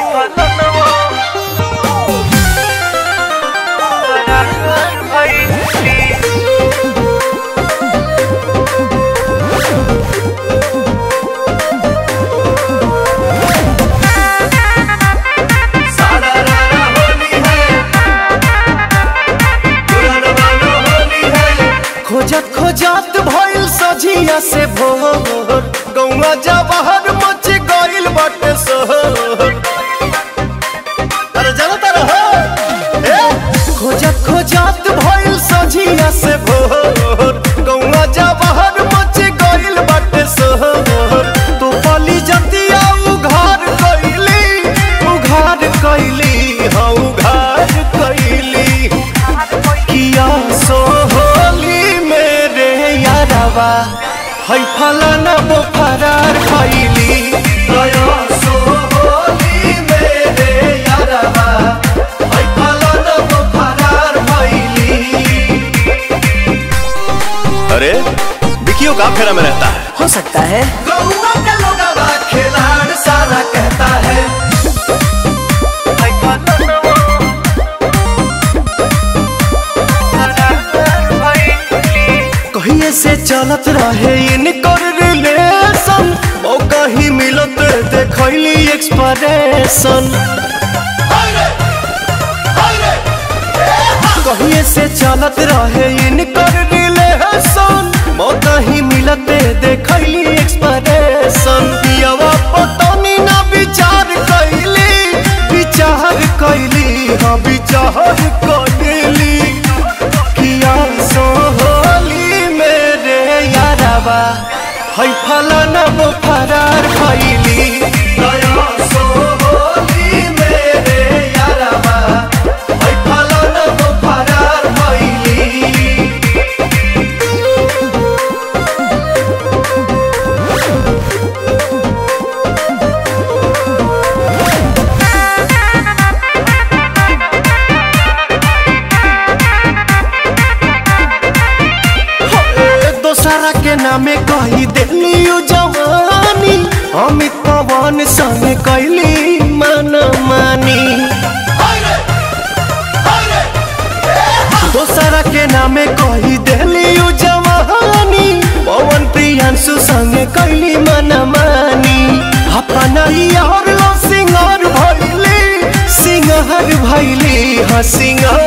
सारा रारा होली है पुराना वाला होली है खोजत खोजत भइल सजिया से भोर गौवा जवाहर मच गइल बाटे शहर अरे जाना तारा हो ए खोजत खोजत भइल सजिया से भोर गौवा जवाहर मच गइल बाटे शहर तो पली जतिया उघार कइली उघार कइली हाँ उघार कइली किया सोहली मेरे यारवा है फलाना वो फरार खैली गया सोहली मेरे यारवा है फलाना वो फरार खैली अरे विकियो का फेरा में रहता है हो सकता है गौवा का लोगवा खिलाड़ सारा कहता है कहिए से चलत रहे इनकर रिलेशन मौका ही मिलत देखैली एक्सप्रेशन कहिए से चलत रहे इनकर रिलेशन मौका ही मिलत देखैली एक्सप्रेशन पियावा पतनी ना विचार कैली विचार कैली हाँ विचार कैली किया सोहली मेरे यारवा है फलाना वो फरार खैली गया सोहली मेरे यारवा है फलाना वो फरार खैली दोसरा के नामे कही देली उ जवानी अमित पवन संग कैली मन मानी दोसरा के नामे कही देली उ जवानी पवन प्रियांशु संग कैली मन मानी अपना यार लो सिंगार भैली सिंगार भैली हाँ सिंगार